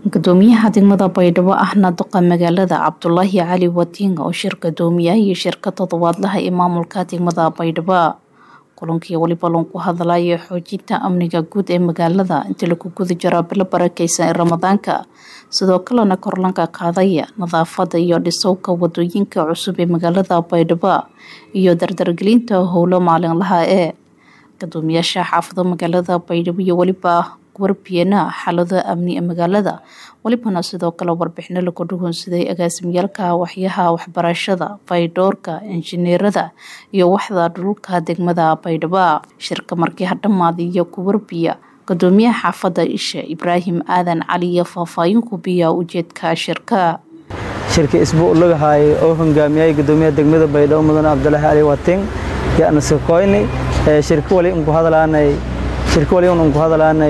gudoomiyaha degmada baydhabo ahna duqa magaalada cabdulaahi cali wadiinga oo shir gudoomiyaha shirka toddobaadlaha ee maamulka degmada baydhabo kulankii weliba lagu hadlaya xoojinta amniga guud ee magaalada intii lagu guda jiro bilo barakeysan ee ramadaanka sidoo kalena korlanka qaadaya nadaafada iyo dhisowka wadooyinka cusub ee magaalada baydhabo iyo dardargelinta howlo maalinlaha ee gudoomiyaasha xaafado magaalada baydhabo iyo weliba warbiyana xaalado amni ee magaalada welibana sidoo kale warbixino lagu dhugunsaday agaasimyaalka waxyaha waxbarashada faydhoorka injineerada iyo waxda dhulka degmada baydhabo shirka markii hadhamaadiyo ku warbiya gudoomiyaha xaafada isha ibraahim aadan cali iyo faahfaahin kubiya ujeedka shirka shirka isbuuclagahay oo hogaamiyay gudoomiyaha degmada baydhabo mudane cabdulaahi cali wating yaana sakoyni shirka wali unku hadlaanay shirka wali unku hadlaanay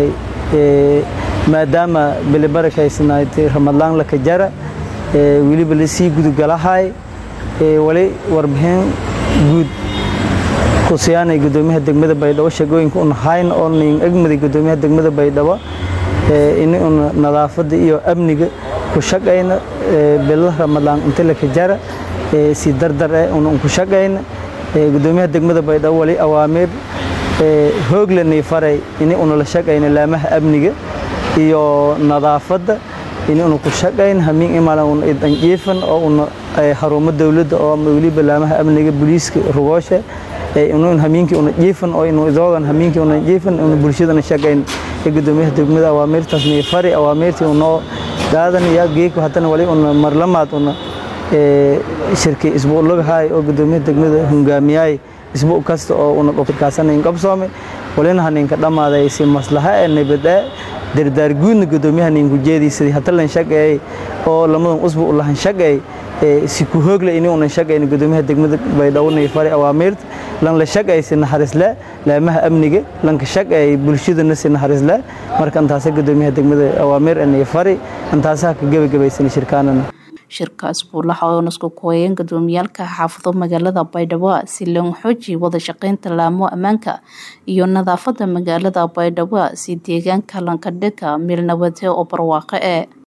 maadaama bili barakaysnayd ramadlaan laka jara weliba lasii gudugalahay wali warbixin guud kusiyaanay gudoomiyaha degmada baydhabo shaqooyinka un hayn oo nin egmaday gudoomiyaha degmada baydhabo ini un nadaafada iyo amniga ku shaqayna bila ramadlaan inta laka jara si dardar eh un ku shaqayna gudoomiyaha degmada baydhabo wali awaamiir hooglanay faray ini una la shaqayna laamaha amniga iyo nadaafadda ini una ku shaqayn hamiin imaala una idanjiifan oo una harumo dowladda oo weliba laamaha amniga booliiska rugoosha inun hamiinkii una jiifan oo inu idoogan hamiinkii una jiifan una bulshadana shaqayn ee gudoomiyaha degmada awaamiirtaas nii fari awaamiirtii unoo qaadan yaa geeko haddana wali una marlamaad una shirkii isbuuclagahay oo gudoomiyaha degmada hongaamiyaay isbuuc kasta oo una qofkaasanayn qabsoome walina haninka dhammaaday si maslaha ee nabadee dardaar guudna gudoomiyaha ninku jeediisadii hatalan shaqeey oo lamadan usbuuc lahan shaqeey si ku hoogle ini unan shaqayn gudoomiyaha degmada baydhabo nay fari awaamiirta lan la shaqeey si naxariisle laamaha amniga lanka shaqeey bulshadana si naxariisle marka intaasa gudoomiyaha degmada awaamiir nay fari intaasaha ka gebagabaysan shirkaanana shirka isbuulaha oo nasku kooyeen gudoomiyaalka xaafado magaalada baydhabo si loo xooji wada shaqeynta laamo ammaanka iyo nadaafada magaalada baydhabo si deegaanka lankadhega meel nabade oo barwaaqo ee